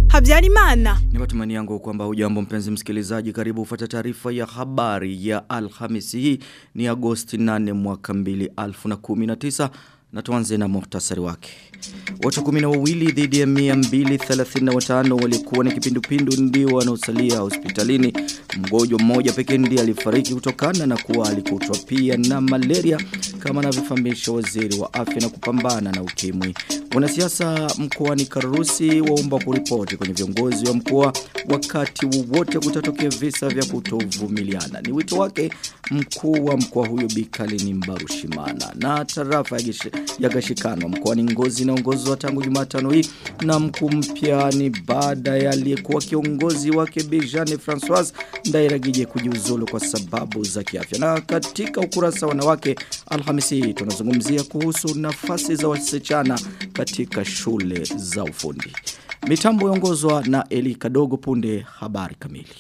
Habyarimana. Ni matumani yangu kwamba hujambo mpenzi msikilizaji karibu ufuata taarifa ya habari ya Alhamisi hii ni Agosti 8 mwaka 2019 na tuanze na muhtasari wake. Watu 12 dhidi ya 235 walikuwa na kipindupindu ndio wanaosalia hospitalini. Mgonjwa mmoja pekee ndiye alifariki kutokana na kuwa alikutwa pia na malaria kama anavyofahamisha waziri wa afya na kupambana na ukimwi. Wanasiasa mkoani Karusi waomba kuripoti kwenye viongozi wa mkoa wakati wowote kutatokea visa vya kutovumiliana. Ni wito wake mkuu wa mkoa huyo Bikalini Mbarushimana na tarafa ya, gish, ya Gashikano mkoani Ngozi inaongozwa tangu Jumatano hii na mkuu mpya ni baada ya aliyekuwa kiongozi wake Bijane François Ndairagije kujiuzulu kwa sababu za kiafya. Na katika ukurasa wanawake Alhamisi tunazungumzia kuhusu nafasi za wasichana katika shule za ufundi. Mitambo yongozwa na Eli Kadogo punde habari kamili.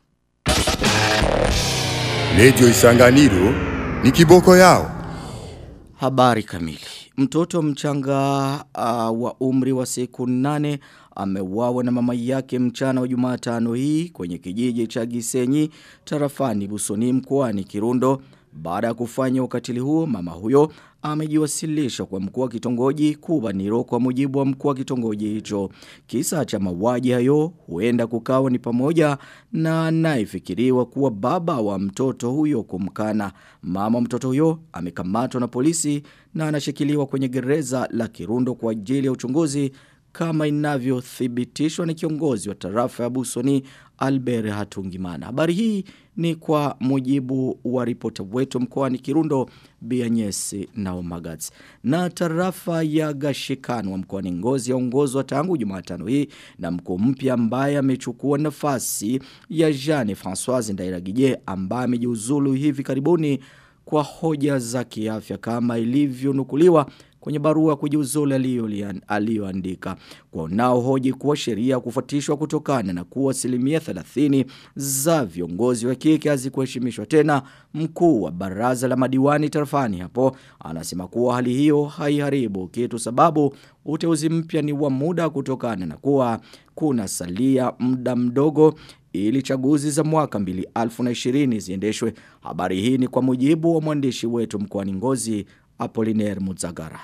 Lejo Isanganiro ni kiboko yao. Habari kamili. Mtoto mchanga uh, wa umri wa siku nane ameuawa na mama yake mchana wa Jumatano hii kwenye kijiji cha Gisenyi tarafani Busoni mkoani Kirundo. Baada ya kufanya ukatili huo mama huyo amejiwasilisha kwa mkuu wa kitongoji Kubaniro kwa mujibu wa mkuu wa kitongoji hicho. Kisa cha mauaji hayo huenda kukawa ni pamoja na anayefikiriwa kuwa baba wa mtoto huyo kumkana. Mama mtoto huyo amekamatwa na polisi na anashikiliwa kwenye gereza la Kirundo kwa ajili ya uchunguzi kama inavyothibitishwa na kiongozi wa tarafa ya Busoni Albert Hatungimana. Habari hii ni kwa mujibu wa ripota wetu mkoani Kirundo Bianyesi na Omagats. Na tarafa ya Gashikano wa mkoani Ngozi yaongozwa tangu Jumatano hii na mkuu mpya ambaye amechukua nafasi ya Jeanne Françoise Ndairagije ambaye amejiuzulu hivi karibuni kwa hoja za kiafya kama ilivyonukuliwa kwenye barua kujiuzulu aliyoandika. Kwa nao hoji kuwa sheria kufuatishwa kutokana na kuwa asilimia 30 za viongozi wa kike hazikuheshimishwa tena mkuu wa baraza la madiwani tarafani hapo anasema kuwa hali hiyo haiharibu kitu sababu uteuzi mpya ni wa muda kutokana na kuwa kuna salia muda mdogo ili chaguzi za mwaka 2020 ziendeshwe. Habari hii ni kwa mujibu wa mwandishi wetu mkoani Ngozi Apollinaire Muzagara.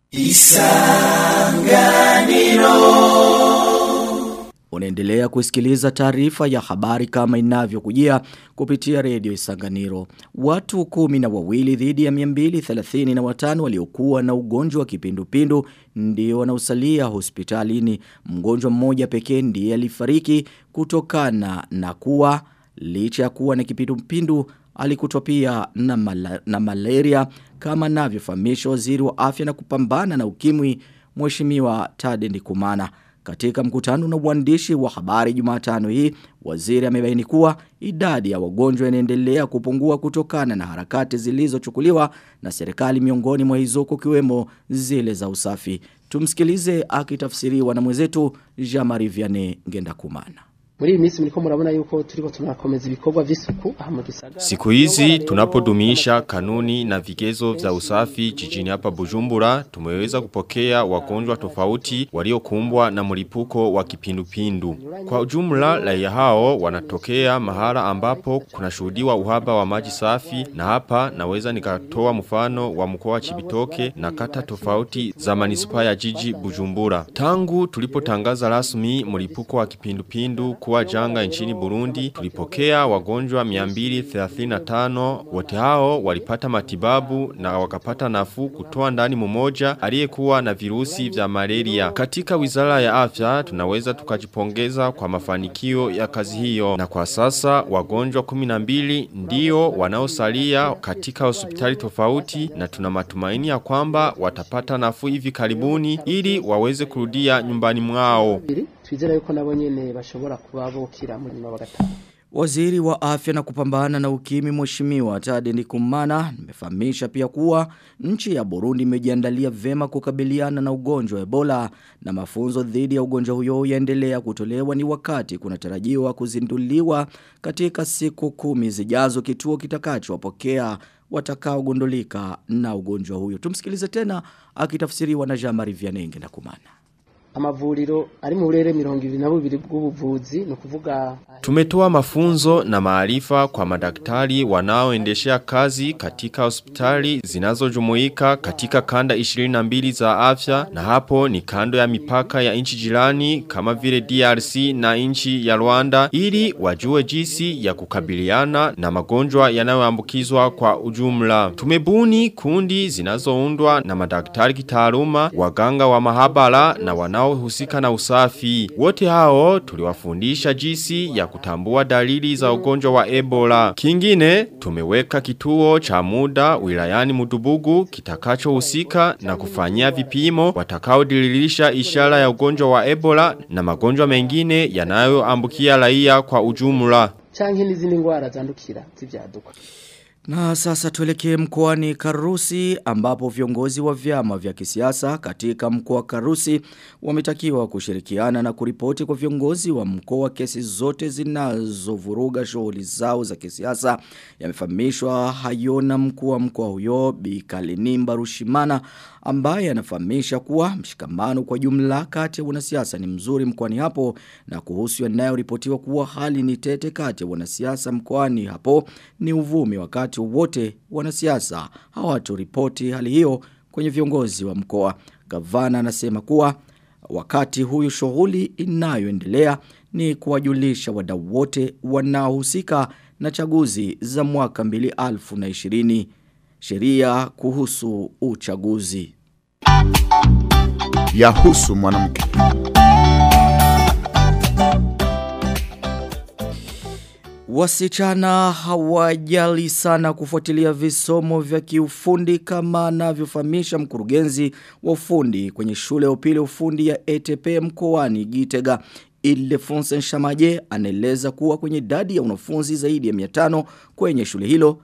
Isanganiro Unaendelea kusikiliza taarifa ya habari kama inavyokujia kupitia redio Isanganiro. Watu kumi na wawili dhidi ya 235 waliokuwa na ugonjwa wa kipindupindu ndio wanaosalia hospitalini. Mgonjwa mmoja pekee ndiye alifariki kutokana na kuwa licha ya kuwa na kipindupindu alikutwa pia na, mala, na malaria kama navyofahamisha waziri wa afya na kupambana na ukimwi mheshimiwa Tade Ndikumana. Katika mkutano na uandishi wa habari Jumatano hii, waziri amebaini kuwa idadi ya wagonjwa inaendelea kupungua kutokana na harakati zilizochukuliwa na serikali miongoni mwa hizo kukiwemo zile za usafi. Tumsikilize akitafsiriwa na mwenzetu Jean-Marie Vianney Ngendakumana. Muri iyi minsi muriko murabona yuko turiko tunakomeza ibikorwa vy'isuku aha mu gisagara. Siku hizi tunapodumisha kanuni na vigezo vya usafi jijini hapa Bujumbura tumeweza kupokea wagonjwa tofauti waliokumbwa na mlipuko wa kipindupindu. Kwa ujumla raia hao wanatokea mahala ambapo kunashuhudiwa uhaba wa maji safi na hapa naweza nikatoa mfano wa mkoa wa Chibitoke na kata tofauti za manispaa ya jiji Bujumbura. Tangu tulipotangaza rasmi mlipuko wa kipindupindu kuwa janga nchini Burundi tulipokea wagonjwa 235 wote hao walipata matibabu na wakapata nafuu kutoa ndani mmoja aliyekuwa na virusi vya malaria katika wizara ya afya tunaweza tukajipongeza kwa mafanikio ya kazi hiyo na kwa sasa wagonjwa 12 ndio wanaosalia katika hospitali tofauti na tuna matumaini ya kwamba watapata nafuu hivi karibuni ili waweze kurudia nyumbani mwao twizera yuko nabo nyene bashobora kuba bokira muri nyuma bagatanga Waziri wa afya na kupambana na ukimi mheshimiwa Tade Ndikumana nimefahamisha pia kuwa nchi ya Burundi imejiandalia vema kukabiliana na ugonjwa wa Ebola na mafunzo dhidi ya ugonjwa huyo yaendelea kutolewa ni wakati kunatarajiwa kuzinduliwa katika siku kumi zijazo kituo kitakachowapokea watakaogundulika na ugonjwa huyo. Tumsikilize tena akitafsiriwa na Jean-Marie Vianenge na kumana. amavuriro ari mu burere mirongo ibiri na bubiri bw'ubuvuzi ni ukuvuga Tumetoa mafunzo na maarifa kwa madaktari wanaoendeshea kazi katika hospitali zinazojumuika katika kanda 22 za afya na hapo ni kando ya mipaka ya nchi jirani kama vile DRC na nchi ya Rwanda ili wajue jinsi ya kukabiliana na magonjwa yanayoambukizwa kwa ujumla. Tumebuni kundi zinazoundwa na madaktari kitaaluma, waganga wa mahabara na wanaohusika na usafi. Wote hao tuliwafundisha jinsi ya kutambua dalili za ugonjwa wa Ebola. Kingine, tumeweka kituo cha muda wilayani Mudubugu kitakachohusika na kufanyia vipimo watakaodiririsha ishara ya ugonjwa wa Ebola na magonjwa mengine yanayoambukia raia kwa ujumla. canke n'izindi ngwara zandukira z'ivyaduka Na sasa tuelekee mkoani Karusi ambapo viongozi wa vyama vya kisiasa katika mkoa wa Karusi wametakiwa kushirikiana na kuripoti kwa viongozi wa mkoa kesi zote zinazovuruga shughuli zao za kisiasa yamefahamishwa hayona mkuu wa mkoa huyo Bi Kalinimba Rushimana ambaye anafahamisha kuwa mshikamano kwa jumla kati ya wanasiasa ni mzuri mkoani hapo na kuhusu yanayoripotiwa kuwa hali ni tete kati ya wanasiasa mkoani hapo ni uvumi wakati wote wanasiasa hawatoripoti hali hiyo kwenye viongozi wa mkoa. Gavana anasema kuwa wakati huyu shughuli inayoendelea ni kuwajulisha wadau wote wanaohusika na chaguzi za mwaka 2020 sheria kuhusu uchaguzi. Yahusu mwanamke. Wasichana hawajali sana kufuatilia visomo vya kiufundi kama anavyofahamisha mkurugenzi wa ufundi kwenye shule ya upili ufundi ya ETP mkoani Gitega. Ildefonse Shamaje anaeleza kuwa kwenye idadi ya wanafunzi zaidi ya 500 kwenye shule hilo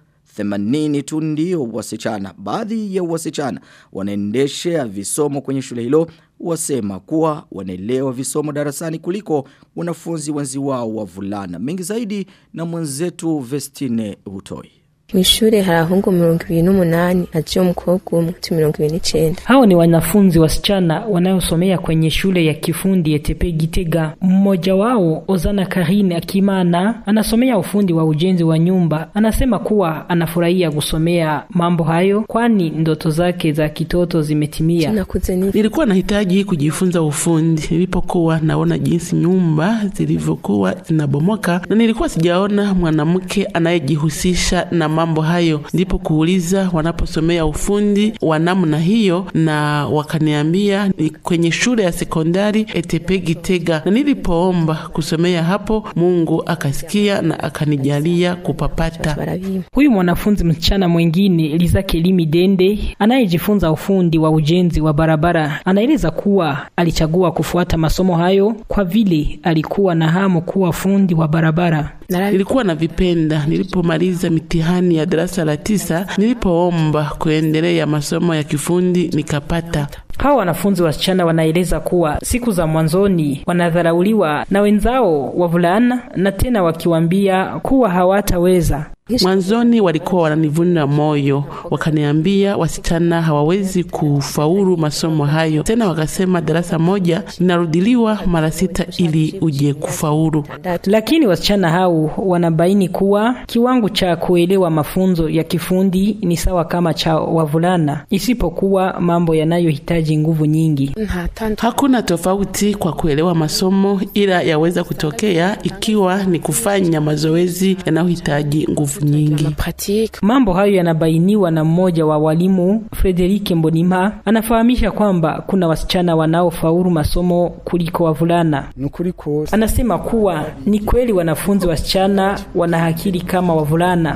80 tu ndio wasichana. Baadhi ya wasichana wanaendeshea visomo kwenye shule hilo wasema kuwa wanaelewa visomo darasani kuliko wanafunzi wenzi wao wavulana. Mengi zaidi na mwenzetu Vestine Utoi. Mw'ishure hari ahungu mirongo ibiri n'umunani haje umukobwa umwe tu mirongo ibiri n'icenda. Hao ni wanafunzi wasichana wanayosomea kwenye shule ya kifundi ETP Gitega. Mmoja wao Ozana Karine Akimana anasomea ufundi wa ujenzi wa nyumba. Anasema kuwa anafurahia kusomea mambo hayo kwani ndoto zake za kitoto zimetimia. Nakuze ni Nilikuwa nahitaji kujifunza ufundi nilipokuwa naona jinsi nyumba zilivyokuwa zinabomoka, na nilikuwa sijaona mwanamke anayejihusisha na mambo hayo. Ndipo kuuliza wanaposomea ufundi wa namna hiyo, na wakaniambia ni kwenye shule ya sekondari ETP Gitega, na nilipoomba kusomea hapo, Mungu akasikia na akanijalia kupapata. barabima. Huyu mwanafunzi msichana mwingine Liza Kelimi Dende anayejifunza ufundi wa ujenzi wa barabara anaeleza kuwa alichagua kufuata masomo hayo kwa vile alikuwa na hamu kuwa fundi wa barabara. Narabi Nilikuwa na vipenda nilipomaliza mitihani ya darasa la tisa, nilipoomba kuendelea masomo ya kifundi nikapata. Hawa wanafunzi wasichana wanaeleza kuwa siku za mwanzoni wanadharauliwa na wenzao wavulana na tena wakiwaambia kuwa hawataweza. Mwanzoni walikuwa wananivunja moyo, wakaniambia wasichana hawawezi kufaulu masomo hayo. Tena wakasema darasa moja linarudiliwa mara sita ili uje kufaulu. Lakini wasichana hao wanabaini kuwa kiwango cha kuelewa mafunzo ya kifundi ni sawa kama cha wavulana, isipokuwa mambo yanayohitaji nguvu nyingi. nta tandu Hakuna tofauti kwa kuelewa masomo, ila yaweza kutokea ikiwa ni kufanya mazoezi yanayohitaji nguvu nyingi. pratique Mambo hayo yanabainiwa na mmoja wa walimu Frederike Mbonimpa, anafahamisha kwamba kuna wasichana wanaofaulu masomo kuliko wavulana. nukuri kose Anasema kuwa ni kweli wanafunzi wasichana wana akili kama wavulana.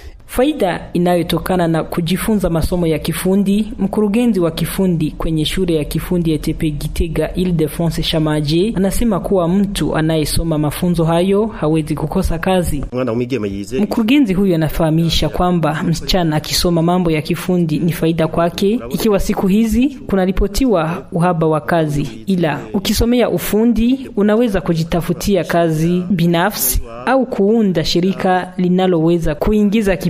Faida inayotokana na kujifunza masomo ya kifundi, mkurugenzi wa kifundi kwenye shule ya kifundi ETP Gitega Ildefonse Shamaje anasema kuwa mtu anayesoma mafunzo hayo hawezi kukosa kazi. umwana w'umwigeme yize Mkurugenzi huyu anafahamisha kwamba msichana akisoma mambo ya kifundi ni faida kwake, ikiwa siku hizi kunaripotiwa uhaba wa kazi, ila ukisomea ufundi unaweza kujitafutia kazi binafsi au kuunda shirika linaloweza kuingiza kipato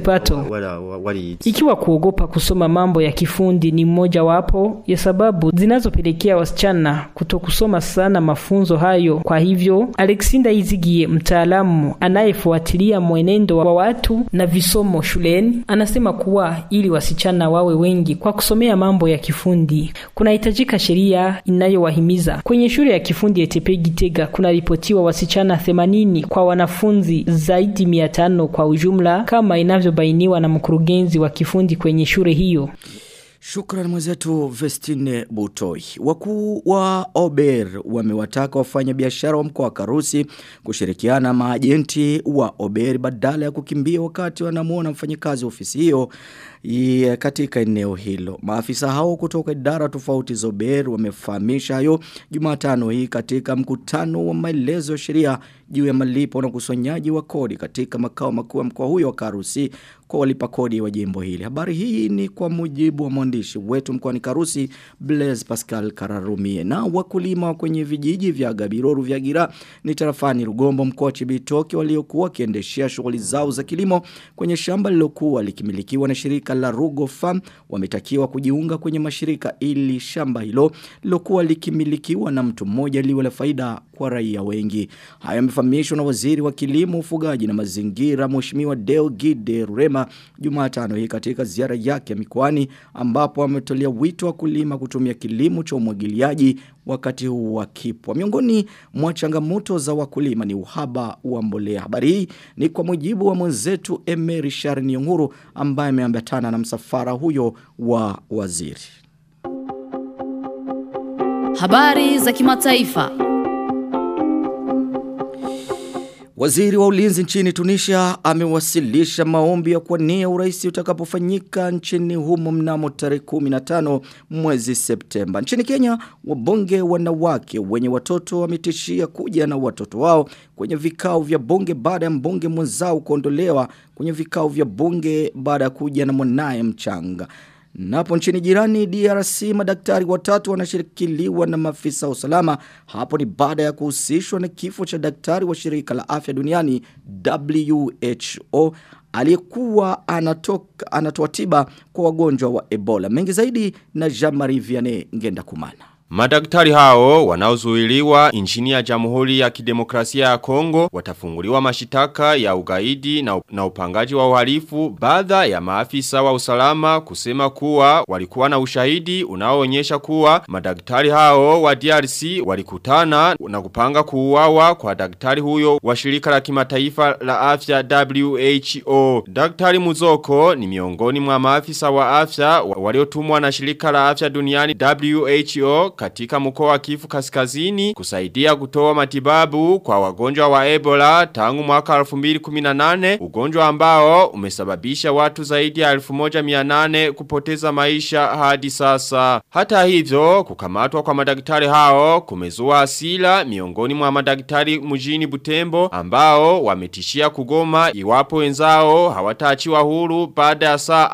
kipato. wala wali Ikiwa kuogopa kusoma mambo ya kifundi ni mmoja wapo ya sababu zinazopelekea wasichana kutokusoma sana mafunzo hayo. Kwa hivyo, Alexinda Izigie, mtaalamu anayefuatilia mwenendo wa watu na visomo shuleni, anasema kuwa ili wasichana wawe wengi kwa kusomea mambo ya kifundi, kunahitajika sheria inayowahimiza. Kwenye shule ya kifundi ETP Gitega kunaripotiwa wasichana 80 kwa wanafunzi zaidi 500 kwa ujumla kama inavyobainiwa na mkurugenzi wa kifundi kwenye shule hiyo. Shukran mwenzetu Vestine Butoi. Wakuu wa Ober wamewataka wafanya biashara wa mkoa wa Karusi kushirikiana na maajenti wa Ober badala ya kukimbia wakati wanamuona mfanyikazi wa ofisi hiyo ya katika eneo hilo. Maafisa hao kutoka idara tofauti za Ober wamefahamisha hayo Jumatano hii katika mkutano wa maelezo ya sheria juu ya malipo na ukusanyaji wa kodi katika makao makuu ya mkoa huyo wa Karusi kwa walipa kodi wa jimbo hili. Habari hii ni kwa mujibu wa mwandishi wetu mkoani Karusi Blaise Pascal Kararumie. Na wakulima kwenye vijiji vya Gabiroru vya Gira ni tarafani Rugombo mkoa wa Chibitoke waliokuwa wakiendeshea shughuli zao za kilimo kwenye shamba lilokuwa likimilikiwa na shirika la Rugo Farm wametakiwa kujiunga kwenye mashirika ili shamba hilo lilokuwa likimilikiwa na mtu mmoja liwe la faida kwa raia wengi. Haya yamefahamishwa na waziri wa kilimo, ufugaji na mazingira Mheshimiwa Deo Gide Rurema Jumatano hii katika ziara yake mikoani ambapo ametolea wito wa kulima kutumia kilimo cha umwagiliaji wakati huu wa kipwa. Miongoni mwa changamoto za wakulima ni uhaba wa mbolea. Habari hii ni kwa mujibu wa mwenzetu Emery Sharni Nguru ambaye ameambatana na msafara huyo wa waziri. Habari za kimataifa. Waziri wa ulinzi nchini Tunisia amewasilisha maombi ya kuwania urais utakapofanyika nchini humo mnamo tarehe 15 mwezi Septemba. Nchini Kenya, wabunge wanawake wenye watoto wametishia kuja na watoto wao kwenye vikao vya bunge baada ya mbunge mwenzao kuondolewa kwenye vikao vya bunge baada ya kuja na mwanaye mchanga. Napo nchini jirani DRC madaktari watatu wanashirikiliwa na maafisa wa usalama. Hapo ni baada ya kuhusishwa na kifo cha daktari wa shirika la afya duniani WHO aliyekuwa anatoka anatoa tiba kwa wagonjwa wa Ebola. Mengi zaidi na Jean-Marie Vianney Ngenda Kumana. Madaktari hao wanaozuiliwa nchini ya Jamhuri ya Kidemokrasia ya Kongo watafunguliwa mashitaka ya ugaidi na, na upangaji wa uhalifu baada ya maafisa wa usalama kusema kuwa walikuwa na ushahidi unaoonyesha kuwa madaktari hao wa DRC walikutana na kupanga kuuawa kwa daktari huyo wa shirika la kimataifa la afya WHO. Daktari Muzoko ni miongoni mwa maafisa wa afya waliotumwa na shirika la afya duniani WHO katika mkoa wa Kivu Kaskazini kusaidia kutoa matibabu kwa wagonjwa wa Ebola tangu mwaka 2018 ugonjwa ambao umesababisha watu zaidi ya 1800 kupoteza maisha hadi sasa. Hata hivyo kukamatwa kwa madaktari hao kumezua asila miongoni mwa madaktari mjini Butembo ambao wametishia kugoma iwapo wenzao hawataachiwa huru baada ya saa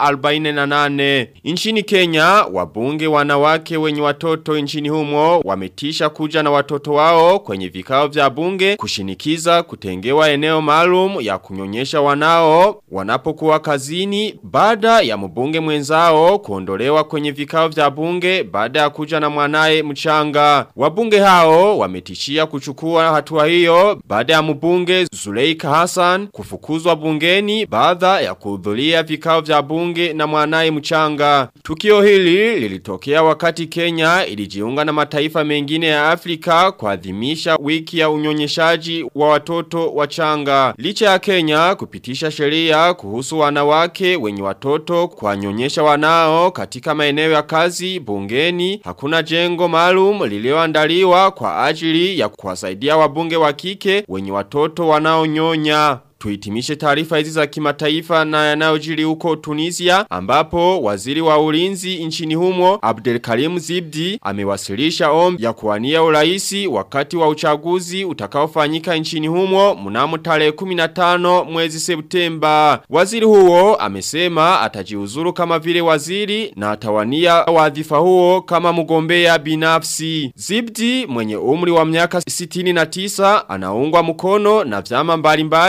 48. Nchini Kenya wabunge wanawake wenye watoto nchini humo wametisha kuja na watoto wao kwenye vikao vya bunge kushinikiza kutengewa eneo maalum ya kunyonyesha wanao wanapokuwa kazini baada ya mbunge mwenzao kuondolewa kwenye vikao vya bunge baada ya kuja na mwanae mchanga. Wabunge hao wametishia kuchukua hatua hiyo baada ya mbunge Zuleika Hassan kufukuzwa bungeni baada ya kuhudhuria vikao vya bunge na mwanae mchanga. Tukio hili lilitokea wakati Kenya ilijiunga na mataifa mengine ya Afrika kuadhimisha wiki ya unyonyeshaji wa watoto wachanga. Licha ya Kenya kupitisha sheria kuhusu wanawake wenye watoto kuwanyonyesha wanao katika maeneo ya kazi bungeni, hakuna jengo maalum lilioandaliwa kwa ajili ya kuwasaidia wabunge wa kike wenye watoto wanaonyonya. Tuhitimishe taarifa hizi za kimataifa na yanayojiri huko Tunisia ambapo waziri wa ulinzi nchini humo Abdelkarim Zibdi amewasilisha ombi ya kuwania uraisi wakati wa uchaguzi utakaofanyika nchini humo mnamo tarehe 15 mwezi Septemba. Waziri huo amesema atajiuzuru kama vile waziri na atawania wadhifa huo kama mgombea binafsi. Zibdi mwenye umri wa miaka 69 anaungwa mkono na vyama mbalimbali huku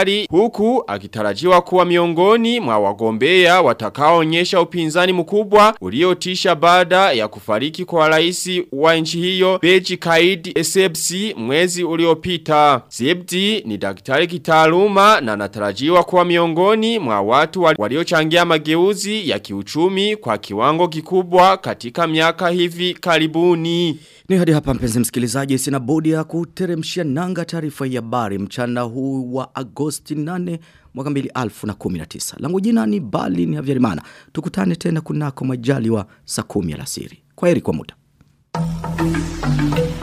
huku akitarajiwa kuwa miongoni mwa wagombea watakaoonyesha upinzani mkubwa uliotisha baada ya kufariki kwa rais wa nchi hiyo Beji Kaid Essebsi mwezi uliopita. Sebdi ni daktari kitaaluma na anatarajiwa kuwa miongoni mwa watu waliochangia mageuzi ya kiuchumi kwa kiwango kikubwa katika miaka hivi karibuni. Ni hadi hapa mpenzi msikilizaji sina bodi ya kuteremshia nanga taarifa ya habari mchana huu wa Agosti 8 mwaka 2019. Langu jina ni Bali ni Havyarimana. Tukutane tena kunako majali wa saa 10 alasiri. Kwaheri kwa muda.